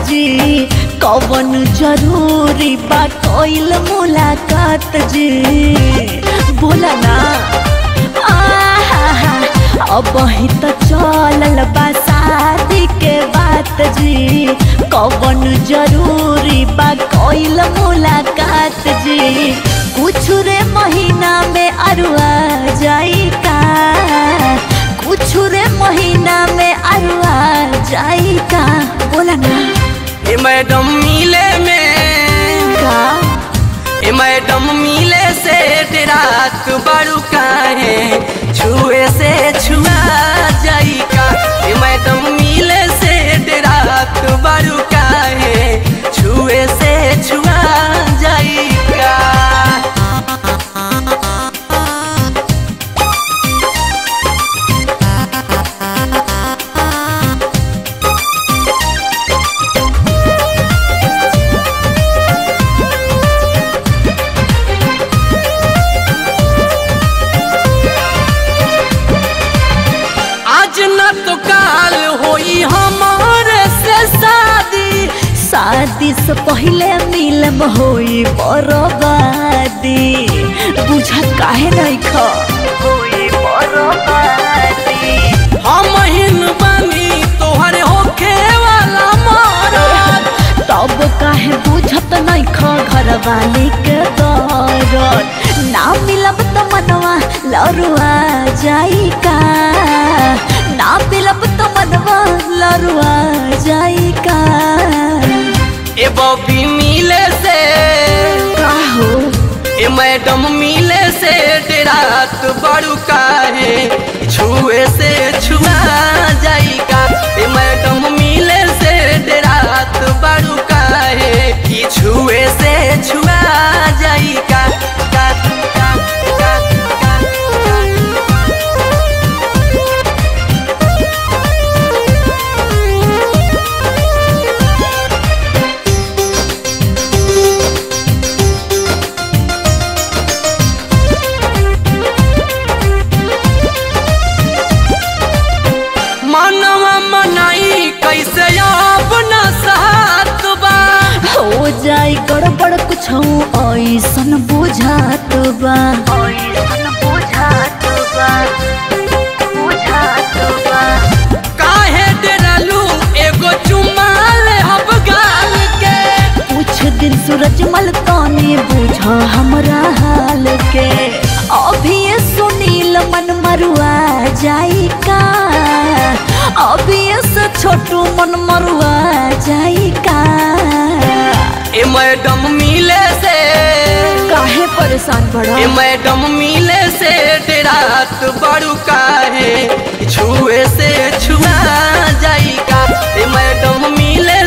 जी कवन जरूरी बा कोइल मुलाकात जी बोला ना आहा, अब ही तो चलल बा शादी के बात जी कवन जरूरी बा कोइल मुलाकात जी कुछ रे महीना में अरुआ जाई का कुछ रे महीना में अरुआ जाई का बोला ना ए मैडम मिले में का ए मैडम मिले से रात बड़ू काहे छुए से छुआ जाई का ए मैडम मिले से रात बड़ू काहे छुए से छुआ जाई का आज न तो काल होई हमारे से शादी शादी से पहले मिलम होई बर्बादी बुझा काहे नहीं खा होई बर्बादी हम हिन बनी तोहरे होखे वाला मारत तब काहे बुझत नहीं खा घर वाली के दौरत ना मिलब तो मनवा लरुआ जाई का ना मिलब तो मनवा लरुआ जाई का ए बॉबी मिले से का हो ए मैडम मिले से रात बड़ू काहे छुए से छुआ जाई का ए मैडम मिले से रात बड़ू काहे कि छुए से छुआ जाई का का का का का का मनवा मनाई कैसे अब न साथ बा हो जाई गड़बड़ कुछ ऐसन बुझात बा ऐसन बुझात बा बुझात बा काहे डरलू एगो चुमाल हब गाल के कुछ दिन सूरज मल ताने बुझा हमरा हाल के अभी ये सुनील मन मरुआ जाई का अभी ये से छोटू मन मरुआ जाई का ए मैडम मिले से काहे परेशान बड़ा ए मैडम मिले से रात बड़ू काहे छुए से छुआ जाई का ए मैडम मिले